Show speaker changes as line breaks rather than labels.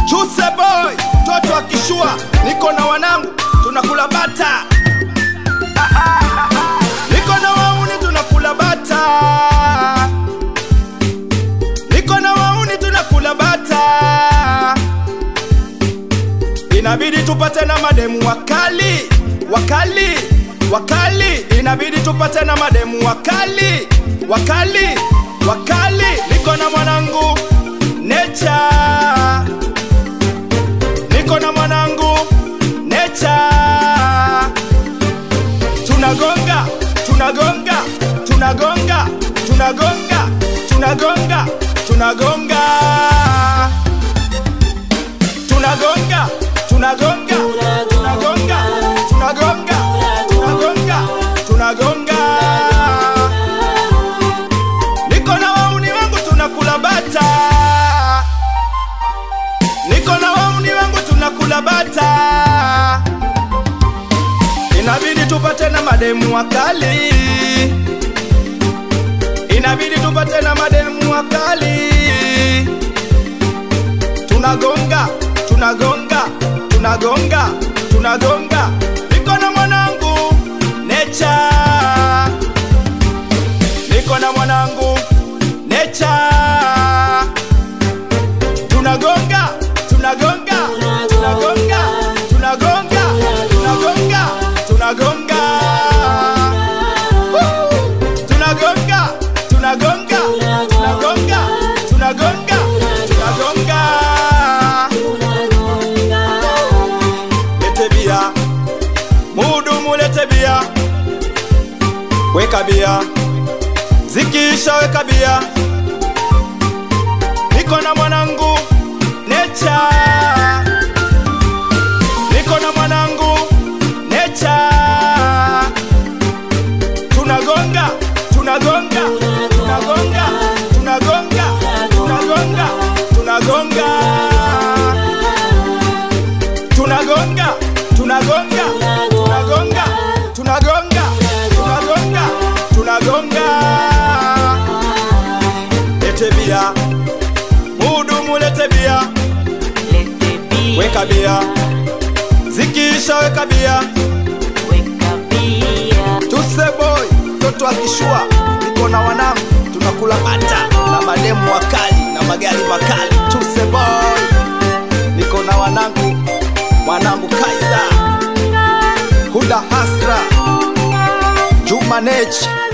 Chuse boy, mtoto akishua, niko na wanangu tunakula bata, niko na wauni tunakula bata, niko na wauni tunakula bata, inabidi tupate na mademu wakali wakali wakali, inabidi tupate na mademu wakali wakali wakali, niko na mwanangu Necha, niko na mwanangu Necha, tunagonga tunagonga tunagonga tunagonga tunagonga tunagonga tunagonga tunagonga tunagonga tunagonga tunagonga tunagonga niko na wauni wangu tunakula bata niko na wauni wangu tunakula bata inabidi tupate na mademu wakali inabidi tupate na mademu wakali tunagonga tunagonga tunagonga tunagonga niko na mwanangu necha niko na mwanangu necha tunagonga tunagonga tunagonga tunagonga tunagonga tunagonga Woo! tunagonga tunagonga tunagonga tunagonga tunagonga lete bia muhudumu lete bia weka bia zikisha weka bia niko na mwanangu necha niko na mwanangu necha tunagonga tunagonga tunagonga tunagonga tunagonga tunagonga tunagonga tunagonga tunagonga tunagonga tunagonga tunagonga lete bia muhudumu lete bia
Lete bia,
weka bia zikisha weka bia
weka bia.
tuse boy mtoto akishua niko na wanangu tunakula bata na mademu wakali na magari makali tuse boy niko na wanangu mwanangu kaiza huda hasra juma nechi